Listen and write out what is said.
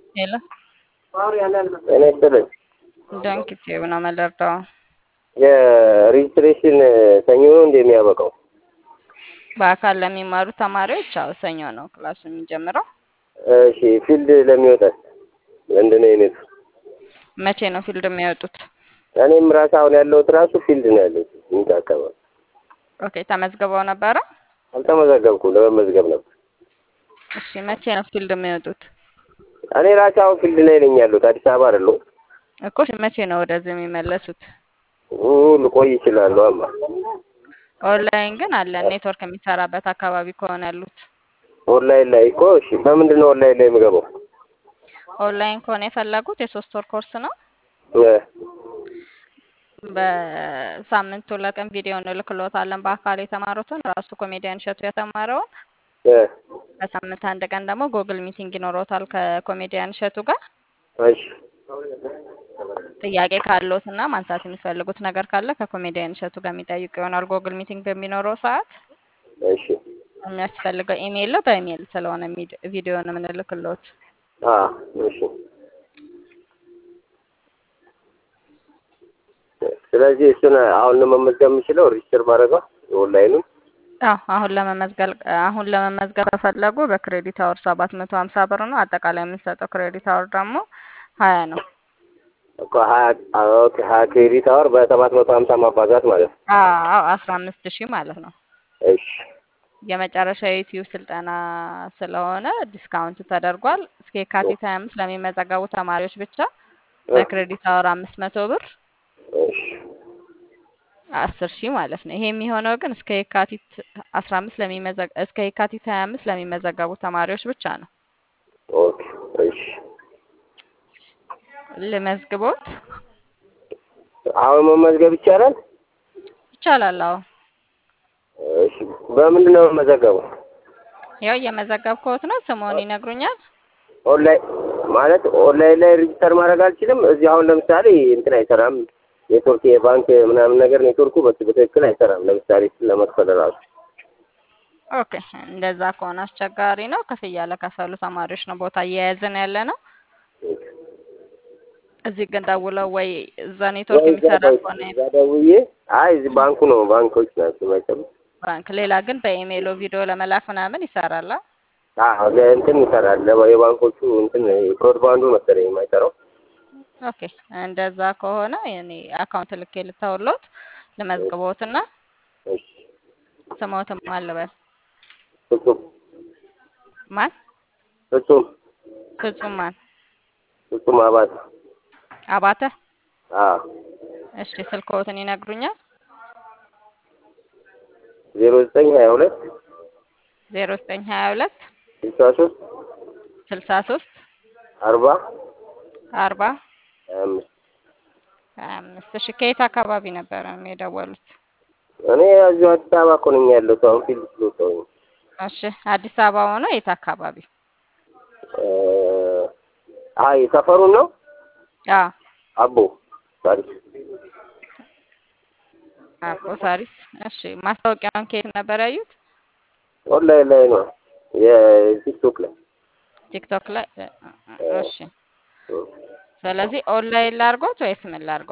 ሄሎ ጤና ይስጥልኝ። ዳንኪቴው ነው መለርዳው የሬጅስትሬሽን ሰኞ ነው እንደ የሚያበቃው? በአካል ለሚማሩ ተማሪዎች አዎ ሰኞ ነው ክላሱ የሚጀምረው። እሺ ፊልድ ለሚወጣት ምንድን ነው የኔቱ? መቼ ነው ፊልድ የሚወጡት? እኔም ራስ አሁን ያለሁት ራሱ ፊልድ ነው ያለሁት ሚት አካባቢ። ኦኬ ተመዝግበው ነበረ? አልተመዘገብኩም፣ ለመመዝገብ ነበር። እሺ መቼ ነው ፊልድ የሚወጡት? እኔ ራሴ አሁን ፊልድ ላይ ነኝ ያለሁት፣ አዲስ አበባ አይደለሁም። እኮ መቼ ነው ወደዚህ የሚመለሱት? ኡ ልቆይ ይችላለሁ። አማ ኦንላይን ግን አለ ኔትወርክ የሚሰራበት አካባቢ ከሆነ ያሉት። ኦንላይን ላይ እኮ እሺ፣ በምንድን ነው ኦንላይን ላይ የምገባው? ኦንላይን ከሆነ የፈለጉት የሶስት ወር ኮርስ ነው። እ በሳምንት ሁለት ቀን ቪዲዮ እንልክሎታለን በአካል የተማሩትን ራሱ ኮሜዲያን እሸቱ የተማረውን እ በሳምንት አንድ ቀን ደግሞ ጉግል ሚቲንግ ይኖረውታል ከኮሜዲያን እሸቱ ጋር እሺ ጥያቄ ካለዎት እና ማንሳት የሚፈልጉት ነገር ካለ ከኮሜዲያን እሸቱ ጋር የሚጠይቁ ይሆናል። ጉግል ሚቲንግ በሚኖረው ሰዓት እሺ የሚያስፈልገው ኢሜይል ነው። በኢሜይል ስለሆነ ቪዲዮን የምንልክሎት። አ እሺ ስለዚህ እሱን አሁን ነው መመዝገብ የምችለው ሪጅስተር ባደረገው ኦንላይኑን አዎ አሁን ለመመዝገብ አሁን ለመመዝገብ ከፈለጉ በክሬዲት አወር ሰባት መቶ ሀምሳ ብር ነው። አጠቃላይ የምንሰጠው ክሬዲት አወር ደግሞ ሀያ ነው። እኮ ሀያ ኦኬ ሀያ ክሬዲት አወር በሰባት መቶ ሀምሳ ማባዛት ማለት ነው። አዎ አስራ አምስት ሺህ ማለት ነው። እሺ የመጨረሻ የዩቲዩብ ስልጠና ስለሆነ ዲስካውንት ተደርጓል። እስከ የካቲት ሀያ አምስት ለሚመዘገቡ ተማሪዎች ብቻ በክሬዲት አወር አምስት መቶ ብር እሺ አስር ሺህ ማለት ነው። ይሄ የሚሆነው ግን እስከ የካቲት አስራ አምስት ለሚመዘግ እስከ የካቲት ሀያ አምስት ለሚመዘገቡ ተማሪዎች ብቻ ነው። ኦኬ እሺ ልመዝግቦት አሁን መመዝገብ ይቻላል? ይቻላል። አዎ እሺ በምንድን ነው የምመዘገበው? ያው እየመዘገብኩት ነው። ስምዎን ይነግሩኛል? ኦንላይን ማለት ኦንላይን ላይ ሬጅስተር ማድረግ አልችልም። እዚህ አሁን ለምሳሌ እንትን አይሰራም፣ ኔትወርክ የባንክ ምናምን ነገር ኔትወርኩ በስ- በትክክል አይሰራም። ለምሳሌ እሱን ለመክፈል ራሱ ኦኬ እንደዛ ከሆነ አስቸጋሪ ነው። ክፍያ ለከፈሉ ተማሪዎች ነው ቦታ እየያዝን ያለ ነው። እዚህ ግን ደውለው ወይ እዛ ኔትወርክ ወይ እዛ የሚሰራ ደው- ከሆነ እዛ ደውዬ አይ እዚህ ባንኩ ነው ባንኮች ናቸው የማይሰሩት። ባንክ፣ ሌላ ግን በኢሜይሎ ቪዲዮ ለመላክ ምናምን ይሰራል። አ? አዎ እንትን ይሰራል። ለባ- የባንኮቹ እንትን ብሮድባንዱ መሰለኝ የማይሰራው። ኦኬ እንደዛ ከሆነ እኔ አካውንት ልኬ ልተውሎት ልመዝግቦትና እሺ ስሞትም አልበል ፍጹም ማን ፍጹም ፍጹም ማን ፍጹም አባት አባተ አዎ እሺ ስልክዎትን ይነግሩኛል ዜሮ ዘጠኝ ሀያ ሁለት ዜሮ ዘጠኝ ሀያ ሁለት ስልሳ ሶስት ስልሳ ሶስት አርባ አርባ ሀያ አምስት ሀያ አምስት እሺ ከየት አካባቢ ነበረ የደወሉት እኔ እዚሁ አዲስ አበባ እኮ ነኝ ያለሁት አሁን ፊልድ ስለወጣሁኝ እሺ አዲስ አበባ ሆኖ የት አካባቢ እ አይ ሰፈሩን ነው አ አቦ ታሪክ አቦ ሳሪስ እሺ ማስታወቂያውን ከየት ነበር ያዩት ኦንላይን ላይ ነው የቲክቶክ ላይ ቲክቶክ ላይ እሺ ስለዚህ ኦንላይን ላርጎት ወይስ ምን ላርጎት